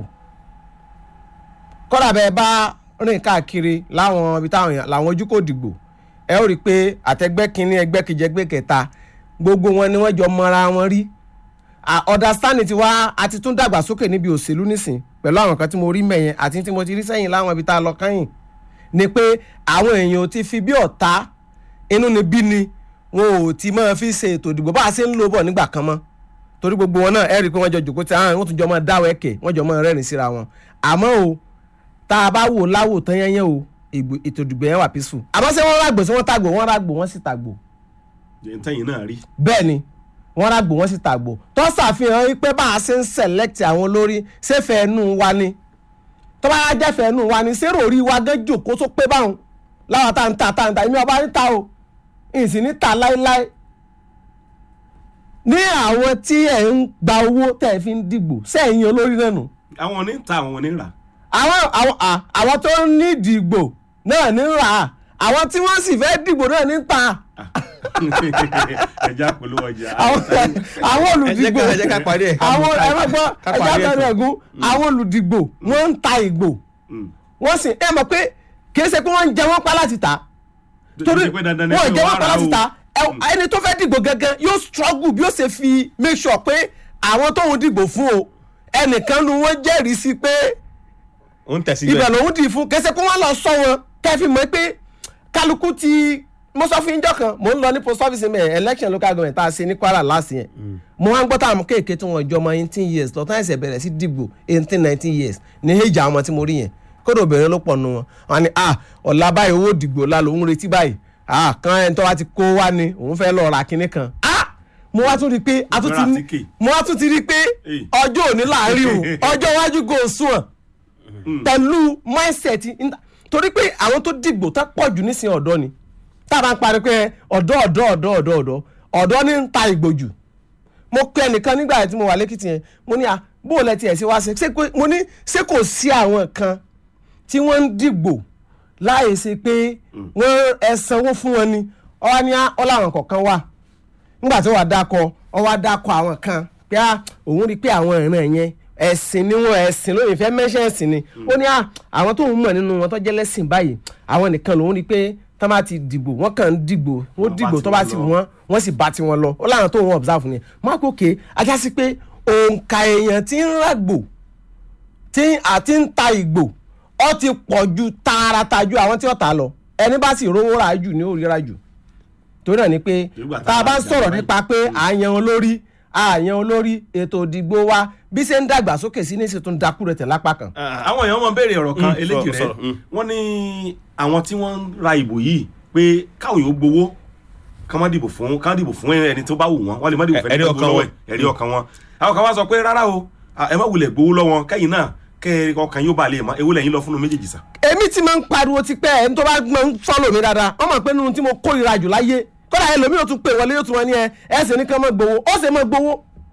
kọ́dà bẹ́ẹ̀ bá rìn káàkiri láwọn ibi táwọn èèyàn làwọn ojú kò dìgbò ẹ ó rí i pé àtẹgbẹ́ kínní ẹgbẹ́ kejì ẹgbẹ́ kẹta gbogbo wọn ni wọ́n jọ mọra wọn rí Ah, understanding ti wá àti tún dàgbàsókè níbi òṣèlú nísìn pẹ̀lú àwọn kan tí mo rí mẹ́yẹn àti tí mo ti rí sẹ́yìn láwọn ibi tá a lọ kẹ́yìn ni pé àwọn èèyàn ò ti fi bí ọ̀tá inú ni bí ni wọn ò ti máa fi ṣe ètò ìdìbò bá a ṣe ń lò bọ̀ nígbà kan mọ́ torí gbogbo wọn náà ẹ rí i pé wọ́n jọ jòkó tí àwọn wọ́n tún jọ máa dáwọ́ ẹ̀kẹ́ wọ́n jọ máa rẹ́rìn síra wọn àmọ́ o tá a bá wò láwò tán yẹn yẹn o ìgbò- ètò ìdìbò yẹn wà peaceful àmọ́ ṣé wọ́n rágbò sí wọ́n tàgbò wọ́n rágbò wọ́n sì tàgbò ntẹ́yìn náà rí. bẹ́ẹ̀ ni wọ́n rágbò wọ́n sì tàgbò tó ṣàfihàn pé bá a ṣe ń select àwọn olórí ṣé fẹ́ẹ́nu wa ni tó bá jẹ́ fẹ́ẹ́nu wa ni ṣé ròrí wa gán jòkó tó pé báwọn láwọn tá à ń ta tá à ń ta èmi ọba níta o ìsìn níta láéláé ní àwọn tí ẹ̀ ń gba owó tẹ̀ ẹ̀ fi ń dìgbò sẹ́yìn olórí náà nù àwọn oní ta àwọn oní rà. àwọn àwọn à, àwọn tó ń ní ìdìgbò náà ní rà á àwọn tí wọ́n sì fẹ́ dìgbò náà ní ta ẹja polówó ọjà. àwọn àwọn olùdìgbò ẹ jẹ́ ká parí ẹ̀. àwọn ẹ má gbọ́ Ká ẹja parí ẹ̀ bẹ̀rẹ̀ tán. ẹ̀gún àwọn olùdìgbò wọ́n ń ta ìgbò Mm. wọ́n sì ẹ mọ̀ pé kì í ṣe pé wọ́n ń jẹ wọ́n pa láti ta torí Kì í ṣe pé dandan ni wọ́n pé jẹ wọ́n wọ́n pa rà láti o. ta ẹ- ẹni tó fẹ́ dìgbò gangan yóò struggle bí ó ṣe fi make sure pé àwọn tóun dìgbò fún o ẹnìkan nu wọn jẹ́rìí sí pé ó ń tẹ̀sí ibẹ̀ bẹ́ẹ̀ lòun dì í fún kẹsẹ̀ pé wọ́n lọ sọ wọn kẹfì mọ́ pé kálukú ti mo sọ fún ìjọ kan mo ń lọ ní post office mẹ election local government tá a ṣe ní kwara last year mo wá ń gbọ́ táwọn kéèké tí wọ́n jọ ọmọ eighteen years lọ́tọ́ ẹ̀sẹ̀ bẹ̀rẹ̀ sí dìgbò eighteen nineteen years ní èjì àwọn ọmọ tí mo rí yẹn kódà obìnrin ló pọ̀ nù wọn wọn ni ah ọ̀la báyìí owó dìgbò la lòun retí báyìí ah kan ẹni tó wá ti kó wá ni òun fẹ́ lọ ra kinní kan ah mo wá tún rí i pé a tún ti Ra ní tíkè. mo wá tún ti rí i pé Èyí. ọjọ́ òní láàrin o ọjọ́ iwájú kò sùn ọ̀ pẹ̀lú mindset in- torí pé àwọn tó dìgbò tó pọ̀ jù nísìnyí ọ̀dọ́ ni tá a bá ń parí pé ọ̀dọ́ ọ̀dọ́ ọ̀dọ́ ọ̀dọ́ ọ̀dọ́ ọ̀dọ́ ní ń ta ìgbò jù mo pe ẹnìkan nígbà tí mo wà lẹ́kìtì yẹn mo ní à bó o lẹ tiẹ̀ sí wá ṣe ṣé kò- mo ní ṣé kò sí àwọn kan tí wọ́n ń dìgbò láì ṣe pé wọ́n ẹ sanwó fún wọn ni ọwọ́ ní ọláwọn kọ̀ọ̀kan wà nígbà tí wọ́n dákọ̀ ọwọ́ dákọ̀ àwọn kan pé à òun rí i pé àwọn ìran yẹn ẹ̀sìn ni wọn ẹ̀sìn lóyún ìfẹ́ mẹ́ṣẹ́ ẹ̀sìn ni ó ní à àwọn tó ń mọ̀ nínú wọn tó jẹ́ lẹ́sìn báyìí àwọn nìkan lòun rí i pé tó bá ti dìgbò wọ́n kàn ń dìgbò wọ́n bá dìgbò tó tiwọn bá ti lọ. wọ́n wọ́n sì bá tiwọn lọ ó láwọn tó ń observe ni mark òkè ajá sí pé òǹkà èèyàn ti ń ràgbò tí àti ń ta ìgbò ọ ti pọ̀ ju tààràtà ju àwọn tí ó ta lọ ẹni bá sì rówó rà jù ní òrìra jù torí náà ni pé Nígbà tá a bá ń tá a sọ̀rọ̀ bá nípa pé à ń yan olórí à ń yan olórí ètò ìdìgbò wa bí ṣe ń dàgbà sókè sí ní ìṣètò ìdákú rẹ̀ tẹ̀ lápá kan. àwọn èèyàn mọ̀ béèrè ọ̀rọ̀ kan Mm, eléjì sọ̀rọ̀, rẹ̀ sọ̀rọ̀, mm. wọ́n ní àwọn tí wọ́n ń ra ìbò yìí pé káwọn yóò gbowó ká má dìbò fún ká dìbò fún ẹni tó bá wù wọ́n wọ́n lè má dìbò fún Ẹ̀rí ẹni tó ọkàn gbowó wọn. ẹ̀rí ọkàn wọn. àwọn kan wá sọ pé rárá o à, ẹ má wulẹ̀ gbowó lọ́wọ́ kẹ́yìn náà kẹ́ ọkàn yóò bá lè mọ ewu lẹ́yìn lọ fún un méjèèjì sà. èmi ti máa ń pariwo ti pẹ́ ẹni tó bá máa ń fọ́lọ̀ mi dáadáa wọ́n mọ̀ pé nínú tí mo kórìíra jù láyé kódà ẹlòmíì yóò tún pè wọlé yóò tún wọn ní ẹ ẹ sì ní kán mọ́ gbowó ó sì mọ́ gbowó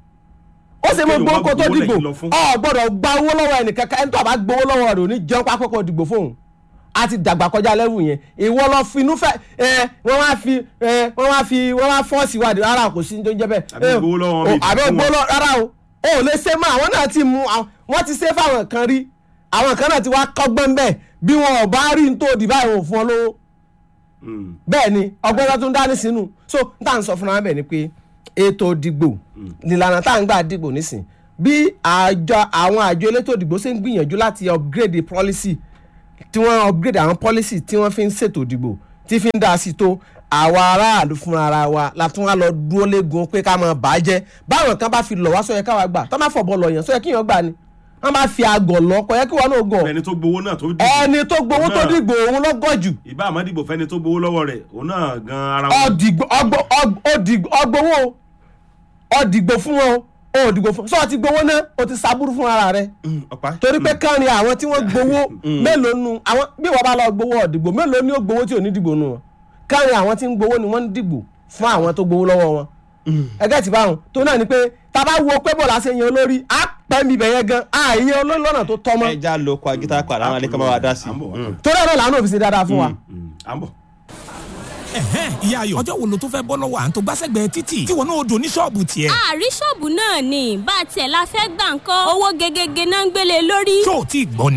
ó sì mọ́ Kí ló gbowó wá kó tó gbowó dìgbò lẹ́yìn lọ fún? ọ gbọ́dọ̀ gba owó lọ́wọ́ ẹnìkan ẹni tó bá gbowó lọ́wọ́ rẹ̀ ò ní jẹun pápákọ̀ dìgbò fóun a ti dàgbà kọjá lẹ́wù yẹn ìwọ lọ fi inú fẹ́ ẹ wọ́n wá fi ẹ wọ́n wá fi wọ́n wá fọ́ọ̀sì wádìí rárá kò sí ní tó ń jẹ́ bẹ́ẹ̀. Àbí ẹ, gbowó lọ́wọ́ o- mi, àbí fún gbowó wọn. lọ rárá o o ò lè ṣe mọ́ àwọn náà ti mú àwọn- wọ́n ti ṣe fáwọn kan rí àwọn kan náà ti wá kọ́gbọ́n bẹ́ẹ̀ bí wọn ò bá rí ní tó di báyìí wọn ò fún ọ lówó Mm. bẹ́ẹ̀ ni ọgbọ́n tó tún dání sínú so n tà ń sọ fúnra bẹ́ẹ̀ ni pé ètò ìdìgbò ìlànà tá à ń gbà dìgbò nísìn bí àjọ àwọn àjọ elétò ìdìbò ṣe ń gbìyànjú láti upgrade policy tí wọ́n upgrade àwọn policy tí wọ́n fi ń ṣètò ìdìbò tí fi ń dá sí tó àwa aráàlú fúnra ara wa la tún wá lọ dúró léegun pé ká máa bàjẹ́ báwọn kan bá fi lọ̀ wá sọ yẹ káwa gbà tó má fọ̀bọ̀ lọ̀ yẹn sọ yẹ kí yẹn gbà ni wọ́n bá fi àgọ̀ lọ kọ yẹ kí wọ́n náà gọ̀ ẹni tó gbowó náà tó dìbò ẹni tó gbowó tó náà. dìgbò òun ló gọ̀ jù ìbá àmọ́ dìbò fẹ́ni tó gbowó lọ́wọ́ rẹ̀ òun náà gan ara wọn. ọdìgbò ọgbọ- ọg- ọdìgbò ọgbowó ọdìgbò fún wọn o òdìgbò fún sọ ti gbowó náà o ti sábúrú fún ara rẹ ọ̀pá torí pé kánrin àwọn tí wọ́n gbowó mélòó nu àwọn bí wọ́n bá lọ gbowó ọ̀dìgbò mélòó ni ó gbowó tí ò ní dìgbò nu wọn kánrin àwọn tí ń gbowó ni wọ́n ń dìgbò fún àwọn tó gbowó lọ́wọ́ wọn ẹgẹ́ ti báwọn tó náà ni pé tá a bá wo pé bọ́ọ̀lù àṣẹ yan olórí á pẹ́ mi bẹ̀yẹ gan á yan olórí lọ́nà tó tọ́ mọ́ ẹja lo kọ agita padà àwọn alẹ́kọ̀ọ́ máa wá dá sí À ń bọ̀ wá. i. torí ẹ̀rọ làánú òfin ṣe dáadáa fún wa. Mm, à ń bọ̀. ẹ̀hẹ́n ìyá ayọ̀ ọjọ́ wo ló tó fẹ́ bọ́ lọ́wọ́ à ń tó gbàsẹ́gbẹ̀ẹ́ títì tí wọn náà dò ní ṣọ́ọ̀bù tiẹ̀. àrí ṣọ́ọ̀bù náà ni bá a tiẹ̀ la fẹ́ gbà ń kọ́ owó gegege náà ń gbélé lórí. tó o tí ì gbọ́ ni.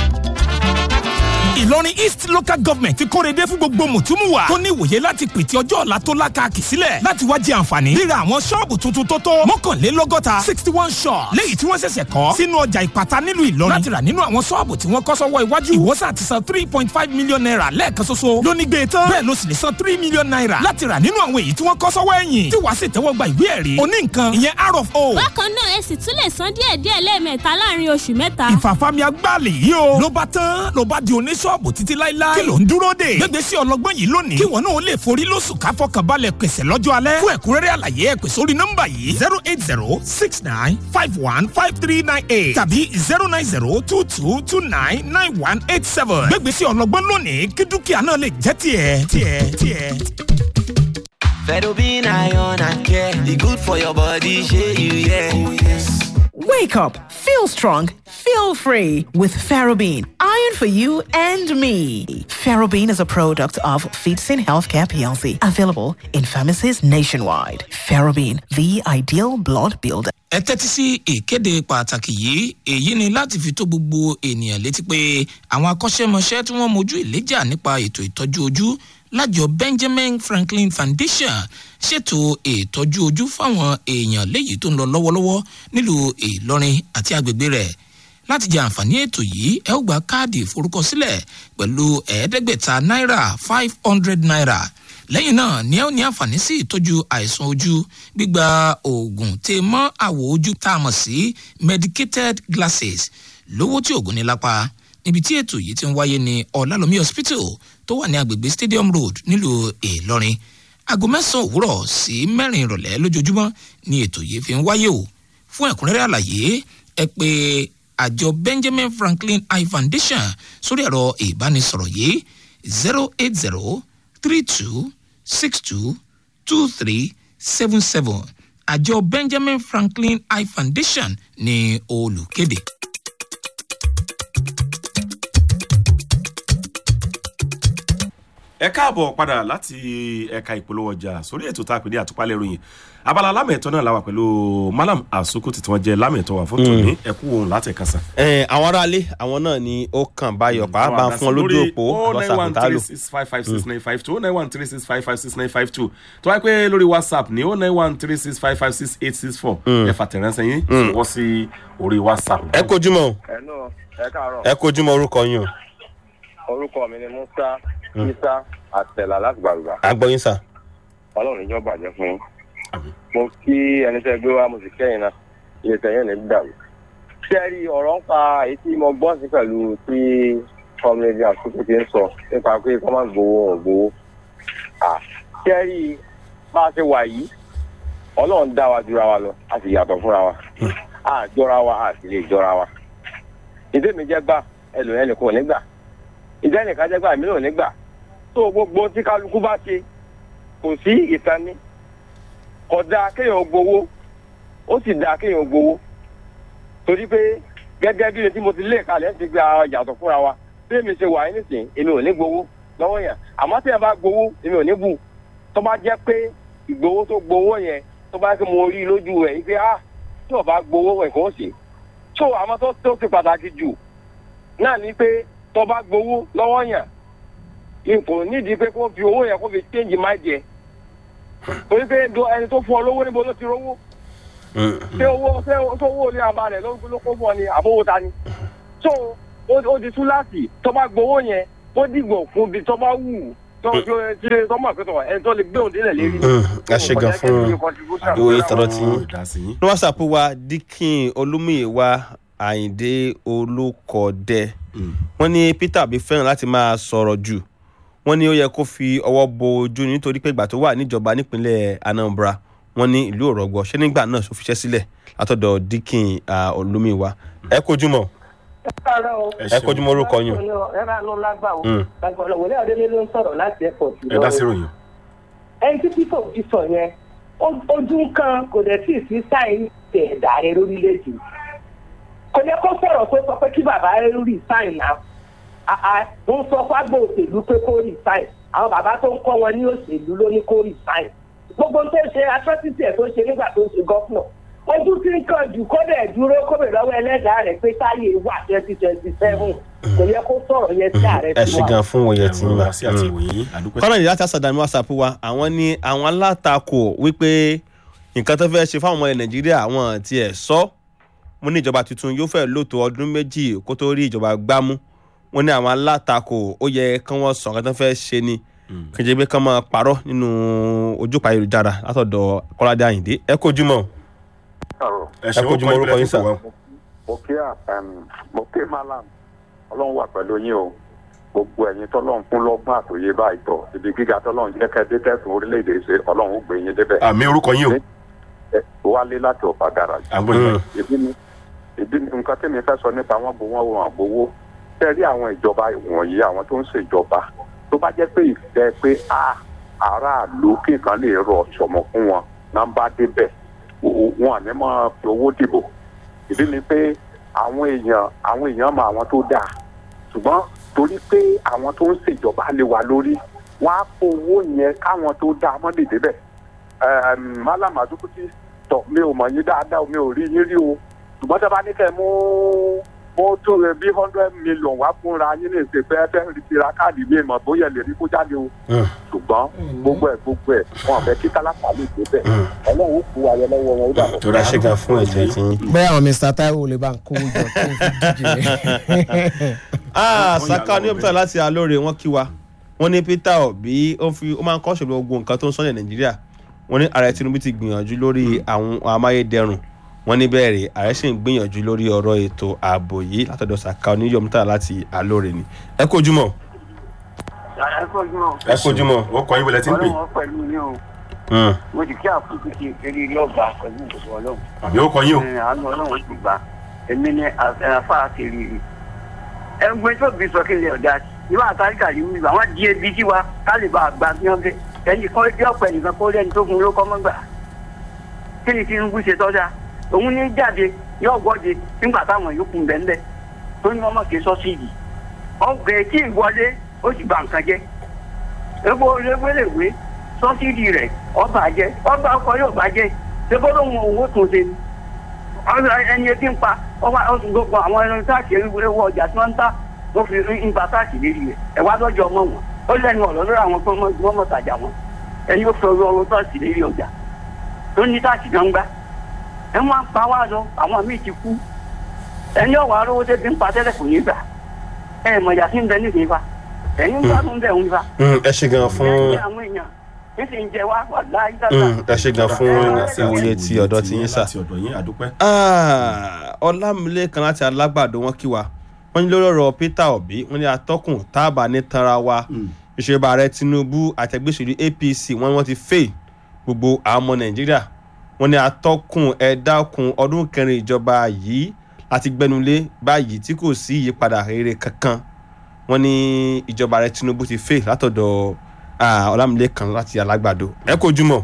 Ìlọrin East Local Government ti kórede fún gbogbo mùtúmùwà tó ní ìwòye láti pètè ọjọ́ ọ̀la tó lákàkì sílẹ̀ láti wá jẹ àǹfààní ríra àwọn ṣọ́ọ̀bù tuntun tó tó mọ́kànlélọ́gọ́ta sixty one shops léyìí tí wọ́n ṣẹ̀ṣẹ̀ kọ́ sínú ọjà ìpàtà nílùú Ìlọrin láti rà nínú àwọn ṣọ́ọ̀bù tí wọ́n kọ́ sọ́wọ́ iwájú ìwọ́sà ti san three point five million naira lẹ́ẹ̀kan ṣoṣo lóní gbé tán bẹ́ẹ̀ ló sì lè san three million naira láti rà nínú àwọn èyí tí wọ́n kọ́ sọ́wọ́ ẹ̀yìn tí wàá sì tẹ́wọ́ gba ìwé ẹ̀rí oní nǹkan ìyẹn r of o bákan náà ẹ sì tún lè san díẹ̀díẹ̀ lẹ́ẹ̀mẹ́ta láàrin oṣù mẹ́ta. ìfàfàmì agbáàlì yìí o. ló bá tán ló bá di oníṣọ́ọ̀bù títí láíláí. kí ló ń dúró dè. gbégbé sí ọlọgbọ́n yìí lónìí. kí wọn náà lè forí lóṣù ká fọkànbalẹ̀ pèsè lọ́jọ́ alẹ́. fún ẹ̀kúnrẹ́rẹ́ àlàyé ẹ pè sórí nọ́mbà yìí zero eight zero six nine five one five three nine eight tàbí zero nine zero two two two nine nine one eight seven. gbégbé sí ọlọgbọ́n lónìí kí dúkìá náà lè jẹ́ tiẹ̀ tiẹ̀ tiẹ̀. Fedobin iron and care. The good for your body, share you, yeah. Oh, yes. Wake up, feel strong, feel free with Ferrobene. Iron for you and me. Ferrobene is a product of Feetsin Healthcare PLC, available in pharmacies nationwide. Ferrobene, the ideal blood builder. ẹ tẹ́tí sí ìkéde pàtàkì yìí èyí ni láti fi tó gbogbo ènìyàn létí pé àwọn akọ́ṣẹ́mọṣẹ́ tí wọ́n mojú ìléjà nípa ètò ìtọ́jú ojú lájọ benjamin franklin foundation ṣètò ìtọ́jú ojú fáwọn èèyàn léyìí tó ń lọ lọ́wọ́lọ́wọ́ nílùú ìlọrin àti agbègbè rẹ̀ láti jẹ àǹfààní ètò yìí ẹ ó gba káàdì ìforúkọsílẹ̀ pẹ̀lú ẹ̀ẹ́dẹ́gbẹ̀ta náírà five hundred naira lẹ́yìn náà ni ẹ ó ní àǹfààní sí ìtọ́jú àìsàn ojú gbígba oògùn tè mọ́ àwọ̀ ojú tá a mọ̀ sí medicated glasses lówó tí oògùn ní lápá níbi tí ètò yìí ti ń wáyé ní ọ̀làlómi hospital tó wà ní agbègbè stadium road nílùú ìlọrin aago mẹ́sàn-án òwúrọ̀ sí mẹ́rin ìrọ̀lẹ́ lójoojúmọ́ ni ètò yìí fi ń wáyé o fún ẹ̀kúnrẹ́rẹ́ àlàyé ẹ pé àjọ benjamin franklin eye foundation sórí ẹ̀rọ ìbánisọ̀rọ̀ yìí zero eight zero three two six two two three seven seven àjọ benjamin franklin eye foundation ní olùkéde. ẹ káàbọ̀ padà láti ẹ̀ka ìpolówó ọjà sórí ètò tá a pè ní àtúpalẹ̀ ìròyìn abala lámẹ̀tọ́ náà làwà pẹ̀lú malam asukuti tí wọ́n jẹ́ lámẹ̀tọ́ wà fún tòní ẹ̀kú òun láti ẹ̀ka sàn. ẹ àwọn aráalé àwọn náà ni ó kàn báyọ̀ pàápàá fún ọ lójú òpó whatsapp tá a lò. oh nine one three six five five six nine five two tó wáyé pé lórí whatsapp ní oh nine one three six five five six eight six four ẹ fàtẹ̀ránṣẹ́ yín sọ̀wọ́ sí orí whatsapp. ẹ kojúmọ́ o ẹnu ẹ káàárọ̀ ẹ kojúmọ́ orúkọ yín o orúkọ mi ni musa isa àtẹlà láti gbàgbà àgbọ̀yìn sà. ọlọ́run ìjọ bàjẹ́ fún yín mo kí ẹni tẹ́ gbé wá mo sì kẹ́yìn náà iye tẹ̀yìn ní dàrú. sẹ́ẹ̀rì ọ̀rọ̀ ń pa èyí tí mo gbọ́ sí pẹ̀lú tí kọ́mílẹ́dì àkókò ti ń sọ nípa pé kọ́ máa gbowó wọn gbowó. sẹ́ẹ̀rì bá a ṣe wà yìí ọlọ́run dá wa jura wa lọ a sì yàtọ̀ fúnra wa a jọra wa a sì lè jọra wa. ìdẹ́mi jẹ́ gbà ẹlòmíràn nìkan ò ní gbà ìdẹ́nìkan jẹ́ gbà mí ò ní gbà tó gbogbo tí kálukú bá ṣe kò sí ìtani kò dáa kéèyàn gbowó ó sì dáa kéèyàn gbowó torí pé gẹ́gẹ́ bí tí mo ti lé kalẹ̀ ti gba yàtọ̀ fúnra wa bí èmi ṣe wà nísìnyí èmi ò ní gbowó lọ́wọ́ yẹn àmọ́ tí ẹ bá gbowó èmi ò ní bù tó bá jẹ́ pé ìgbowó tó gbowó yẹn tó bá kí mo rí lójú rẹ̀ yìí pé ah tí ò bá gbowó nǹkan ó sì tó àmọ́ tó tó ti pàtàkì jù náà ni pé tó bá gbowó lọ́wọ́ yẹn nǹkan nídìí pé kó fi owó yẹn kó fi change mind yẹ torí pé ẹni tó fún ọ lówó níbo ló ti rówó ṣé owó ṣé ṣé owó ní abalẹ̀ ló ló kó bọ̀ ni àbówó ta ni so ó ó di túláàsì tó bá gbowó yẹn ó dìgbò fún bí tó bá wù tó tó ṣe tó mọ̀ pé tó ẹni tó lè gbé òun délẹ̀ lérí. ẹ ṣe gan fún ìwòye tọrọ tí yín ní whatsapp wa dikin olúmúyẹwà àyìndé olùkọdẹ wọn ní peter obi fẹ́ràn láti máa sọ̀rọ̀ jù wọn ní ó yẹ kó fi ọwọ́ bo ojú nítorí pé ìgbà tó wà níjọba nípínlẹ̀ anambra wọn ní ìlú òrọ̀gbọ̀ ṣé nígbà náà tó fiṣẹ́ sílẹ̀ látọ̀dọ̀ dikin olúmúyẹwà ẹ kojú mọ́ ẹ kojú mọ́ orúkọ yín ẹ máa lọ lágbà o Mm. lágbà ọlọ́wọ́ ní adélé ló ń sọ̀rọ̀ láti airport. ẹ dá sí ròyìn. ẹni tí pípọ̀ ti sọ yẹn ó- ojú kan kò dẹ̀ tí ì sí sáìn tẹ̀ ẹ̀dá rẹ lórílẹ̀‐èdè kò yẹ kó sọ̀rọ̀ pé sọ pé kí bàbá rẹ rí sáìn náà àà ń sọ fágbó òṣèlú pé kó rí sáìn àwọn bàbá tó ń kọ́ wọn ní òṣèlú ló ní kó rí sáìn gbogbo tó ń ṣe atrocity ẹ̀ tó ń ṣe nígbà tó ń ṣe gọ́fúnà ojú tí ń kàn jù kó dẹ̀ dúró kó bẹ̀ lọ́wọ́ ẹlẹ́dàá rẹ̀ pé táyé wà twenty twenty seven kò yẹ kó sọ̀rọ̀ yẹn sí ààrẹ ẹ ṣe gan fún òye tí ń bá sí àti ìwòyìn àdúpẹ́. kọ́nà ìyá tásàdá ní whatsapp wa àwọn ní àwọn alátakò wípé nǹkan tó fẹ́ ṣe fáwọn ọmọ ilẹ̀ nàìjíríà àwọn ti ẹ̀ sọ mo ní ìjọba tuntun yóò fẹ́ lòtò ọdún méjì kó tó rí ìjọba gbámú wọn ní àwọn alátakò ó yẹ kí wọ́n sọ nǹkan tó fẹ́ ṣe ni kí n jẹ́ pé kí wọ́n máa parọ́ nínú ojúpa ayélujára látọ̀dọ̀ kọ́ládé àyìndé ẹ kojú mọ́ ẹ ẹ kojú mọ́ orúkọ yín sà. mo kí à mo kí malam ọlọ́run wà pẹ̀lú yín o gbogbo ẹ̀yin tọ́lọ́run fún lọ́gbọ́n àtòyé báyìí tọ̀ ibi gíga tọ́lọ́run jẹ́ kẹ́ dé tẹ̀sán orílẹ̀-èdè ṣe ọlọ́run ó gbé yín débẹ̀. àmì orúkọ yín o. Ẹ, wálé láti ọ̀fà garage. àgbọ̀ yín. ìdí ni ìdí ni nǹkan tí mi fẹ́ sọ nípa wọn bò wọ́n wọn àgbowó tẹ́ rí àwọn ìjọba wọ̀nyí àwọn tó ń ṣèjọba tó bá jẹ́ pé ìfẹ́ pé a aráàlú kí nǹkan lè rọ ṣọ̀mọ̀ fún wọn náà bá débẹ̀ o- o- wọn àní máa fi owó dìbò ìdí ni pé àwọn èèyàn àwọn èèyàn mọ àwọn tó dáa ṣùgbọ́n torí pé àwọn tó ń ṣèjọba lé wa lórí wọn á kó owó yẹn káwọn tó dáa mọ́ lè débẹ̀ Ẹm, Malam Azukuti tọ̀ mi ò mọ̀ yín dáadáa mi ò rí yín rí o ṣùgbọ́n tí a bá ní kẹ́ mú mú tó rẹ bí hundred million wá fúnra yín lè ṣe fẹ́ fẹ́ rí tira káàdì mi mọ̀ bóyá ẹ lè rí kó jáde o ṣùgbọ́n gbogbo ẹ̀ gbogbo ẹ̀ wọn àfẹ́ kí tálákà lè débẹ̀ ọlọ́run ó kú ayẹ lọ́wọ́ wọn ó dàbọ̀. tó dá ṣe gan fún ẹ̀jẹ̀ tí yín. bẹ́ẹ̀ àwọn mr taiwo lè bá ń kó jọ kó fi díje. ah saka ní òpítà láti alóore wọn kí wa wọn ní peter obi ó fi ó máa ń kọ́ ṣèlú ogun nǹkan tó ń sọ́yẹ̀ nàìjíríà wọn ní ààrẹ tinubu ti gbìyànjú lórí àwọn amáyédẹrùn wọn ní bẹ́ẹ̀ rè ààrẹ sì ń gbìyànjú lórí ọ̀rọ̀ ètò ààbò yìí látọ̀dọ̀ saka oníyọ̀mítà láti alóore ni ẹ kó ojúmọ́ ẹ kojú mọ́. ẹ kó ojúmọ́ ó kọ yín wọlé tí ń pè. ọlọ́run pẹ̀lú yín o mo sì kí àkókò ti eré lọ́gbà pẹ̀lú ìdòwò ọlọ́run. àbí ó kọ yín o. Ẹ, àánú ọlọ́run ti gbà èmi ni àfa àti rírì. ẹgbẹ́ tó bí sọ kílẹ̀ ọ̀dà ìwà àtàríkà yìí wíwá wọ́n di ebi sí wa ká lè bá a gbà bí wọ́n fẹ́ ẹni kọ́ ẹbí ọ̀pẹ nìkan kó lẹ́ni tó fún ló kọ́ mọ́ gbà. kí ni tinubu ṣe tọ́jà òun ní jáde yóò gbọ́dẹ nígbà táwọn yòókù ń bẹ̀ ń bẹ̀ tó ní wọ́n mọ̀ ké sọ́sídì ọgbẹ́ tí ì wọlé ó sì bà nǹkan jẹ́ epo olóògbéléwé sọ́sídì rẹ̀ ọba jẹ́ ọba ọkọ yóò bá jẹ́ ṣébọ́dọ̀ wọn owó tún ṣe ni ọ̀rọ̀ ẹni ebi ń pa ọba ọ̀sùn gbogbo àwọn ẹni táàkì ewu ọjà tí wọ́n ń tà wọ́n fi ń gba táàkì lérí rẹ̀ ẹ̀ wá lọ́jọ́ ọmọ wọn ó lẹ́nu ọ̀rọ̀ lórí àwọn tó wọ́n mọ̀ tàjà wọn ẹni ó fi ọrọ̀ ọrọ̀ táàkì lérí ọjà tó ní táàkì náà ń gbá ẹ wọ́n á pa wá lọ àwọn míì ti kú ẹni ọ̀wọ́ arówó tẹ́bi ń pa tẹ́lẹ̀ kò ní gbà ẹ mọ̀ ìyá sí ń bẹ nídìí fa ẹ̀yin ń gbádùn bẹ̀ ń fa ẹ ṣe gan fún ẹ̀yin àwọn èèyàn ń sì ń jẹ wá wà láyé dáadáa. ẹ ṣe gan fún ìwòye ti ọ̀dọ̀ ti yín sà. láti ọ̀dọ̀ yín àdúpẹ́. Ah, ọlámilẹ́kan láti alágbàdo wọn kí wa wọ́n ní lórí ọ̀rọ̀ peter obi wọ́n ní atọ́kùn táàbà ní tanra wa ìṣèjọba ààrẹ tinubu àtẹgbẹ́sẹ̀lú apc wọ́n ní wọ́n ti fail gbogbo àwọn ọmọ nàìjíríà wọ́n ní atọ́kùn ẹ̀dákun ọdún kẹrin ìjọba yìí láti gbẹnulé báyìí tí kò sí ìyípadà rere kankan wọ́n ní ìjọba ààrẹ tinubu ti fail látọ̀dọ̀ ah, ọlámilẹ́kan láti alágbàdo ẹ kó jùmọ̀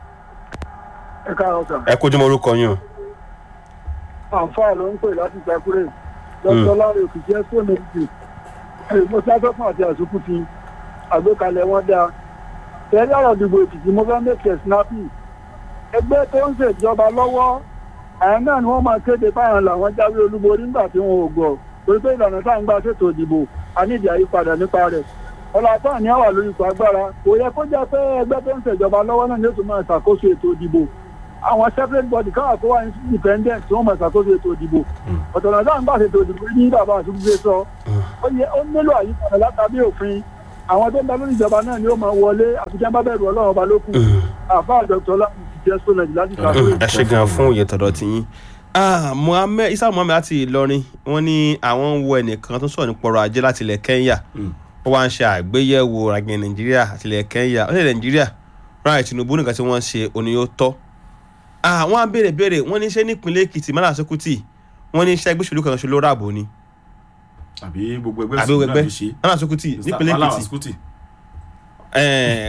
ẹ káàárọ̀ sà. ẹ kó jùmọ̀ orúkọ yín o. àǹfààní ló ń pè láti gbàkúrẹ́ dr láre òkìkí ẹ̀sọ́ méjì mo ti afẹ́fún àti àsopọ̀ ti àgbékalẹ̀ wọn dáa tẹ̀lé ọ̀rọ̀ ìdìbò èkìtì mo fẹ́ mẹ́kẹ̀ snappy ẹgbẹ́ tó ń ṣèjọba lọ́wọ́ àyàn náà ni wọ́n máa kéde báyọ̀ làwọn jáwé olúborí nígbà tí wọn ò gbọ́ torí pé ìlànà tá à ń gbà ṣètò ìdìbò a nídìí àyípadà nípa rẹ̀ ọlọ́pàá ní àwà lórí ipò agbára kò yẹ kó jẹ́ pé ẹgbẹ́ tó ń ṣèjọba lọ́wọ́ náà ni ó tún máa ṣàkóso ètò ìdìbò àwọn separate body káwọn kó wá independent tí wọ́n mọ̀ ṣàkóso ètò ìdìbò ọ̀tọ̀ náà dáhùn bá ṣètò ìdìbò ní bàbá àtúntò sọ ó yẹ ó nílò àyípadà látàbí òfin àwọn tó ń bá lórí ìjọba náà ni ó máa wọlé àfikẹ́ bá bẹ̀rù ọlọ́run ọba lókun àfa àjọpọ̀ ọlọ́run ti jẹ́ sọ́nà láti ṣàkóso ẹ ṣe gan fún òye tọ̀dọ̀ tí yín Ah, Muhammed Isa Muhammed láti Ìlọrin wọ́n ní àwọn ń wo ẹnìkan tó sọ̀rọ̀ nípa ọrọ̀ ajé láti ilẹ̀ Kenya ó wá ń ṣe àgbéyẹ̀wò ràgbẹ̀ Nàìjíríà àti ilẹ̀ Kenya ó lè Nàìjíríà ráì Tinubu nìkan tí wọ́n ṣe òní yóò tọ́ Ah, wọ́n á béèrè béèrè wọ́n ní ṣé nípínlẹ̀ Èkìtì Mọ́lá Sókútì wọ́n ní ṣé ẹgbẹ́ òṣèlú kan ṣe ló ràbò ni àbí gbogbo ẹgbẹ́ àbí òṣèlú ẹgbẹ́ náà fi ṣe Mọ́lá Sókútì nípínlẹ̀ Malawa Èkìtì Sukùtì. Eh,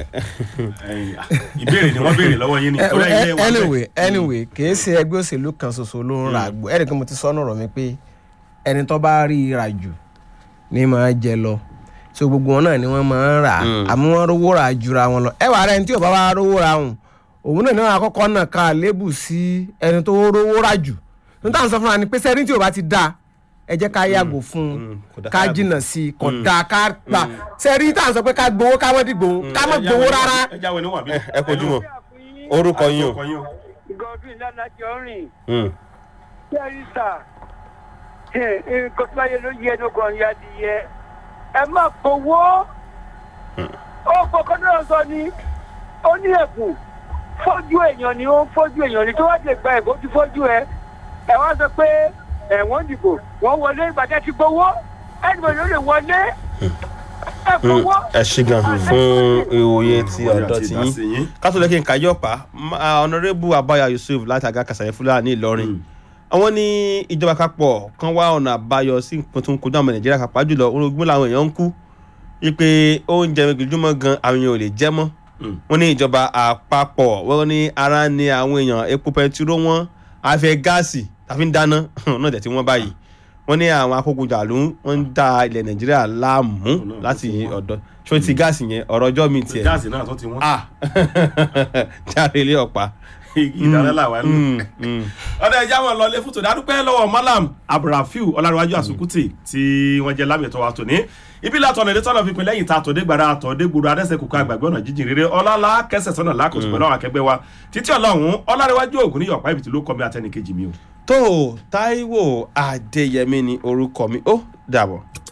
ìbéèrè ni wọ́n béèrè lọ́wọ́ yín ni Eh, torí eh, ilé wa bẹ́ẹ̀. anyway anyway kìí ṣe ẹgbẹ́ òṣèlú kan ṣoṣo ló ń ra àgbo ẹ̀rì kan mo ti sọ́nù ọ̀rọ̀ mi pé ẹni tó bá rí i rà jù ní máa jẹ lọ so gbogbo wọn náà ni wọ́n máa ń rà á àmọ́ wọ́n rówó rà jura wọn lọ ẹ wà rẹ ní tí ò bá wá rówó rà hùn òun náà ní wọn àkọ́kọ́ náà ká lébù sí ẹni tó rówó rà jù níta sọ fún wa ni pé sẹ́ni tí ò bá ti dáa ẹ jẹ́ ká yàgò fún un dá ká ká yàgò. jìnnà sí i kò dáa ká gbà sẹ́ni tá à ń sọ pé ká gbowó ká mọ́ dìgbò ká mọ́ gbowó rárá. ẹ jáwé níwọ̀n bí. ẹ kojú mọ́ orúkọ yín o. godwin lánàjọ rìn Mm. tẹrísà nǹkan tó bá yẹ ló yẹ ló kàn yá di yẹ ẹ má gbowó ó kọkàn náà sọ ni ó ní ẹkùn fọ́jú èèyàn ni ó ń fọ́jú èèyàn ni tó wá lè gba ẹ̀kọ́ tí fọ́jú ẹ ẹ wá sọ pé ẹ̀wọ̀n dìbò wọ́n wọlé ìgbàdá ti gbowó ẹnìbọn ló lè wọlé ẹ Mm, gbowó. ẹ ṣe gan fún ìwòye ti ọ̀dọ̀ tí ìdásí yín yín. kátó lẹ́kìn káyọ̀pá ọ̀nàrẹ́bù abaya yusuf láti àga kàṣàyẹ fúlàní ìlọrin àwọn ní ìjọba kápọ̀ kan wá ọ̀nà àbáyọ sí nǹkan tó ń kojú àwọn nàìjíríà kápá jùlọ orogún làwọn èèyàn ń kú wípé oúnjẹ gbẹjúmọ́ gan àwọn èèyàn ò lè jẹ́ mọ́ wọ́n ní ìjọba àpapọ̀ wọ́n ní ara ní àwọn èèyàn epo pẹtiró wọn afẹ́ gáàsì tàbí ń dáná náà jẹ́ tí wọ́n báyìí wọ́n ní àwọn akókojàlú wọ́n ń da ilẹ̀ nàìjíríà láàmú láti ọ̀dọ̀ ṣó ti gáàsì yẹn ọ̀rọ̀ ọjọ́ mi tiẹ̀ gáàsì náà tó ti wọ́n. ah jáde ilé ọ̀pá. ìdáná làwọn ń lò. ọ̀dọ̀ ẹja wọn lọlé fún tòní adúpẹ́ lọ́wọ́ malam abdulrafiu ọlárẹ̀wájú àsùkùtì tí wọ́n jẹ́ lámìẹ̀tọ́ wa tòní ibi látọ̀ ọ̀nà ìdẹ́tọ́nà fipin lẹ́yìn tá a tòde gbàrà àtọ̀dé gbòòrò adẹ́sẹ̀kùkọ àgbàgbé ọ̀nà jíjìn rere ọlọ́lá kẹsẹ̀ sọ́nà lákòóso pẹ̀lú àwọn akẹgbẹ́ wa títí ọlọ́run ọlárẹ̀wájú ògùn níyọ̀pá ibi tí ló kọ́ mi àtẹnìkejì mi o. tó taiwo adéyẹmí ni orúkọ mi ó dàbọ̀.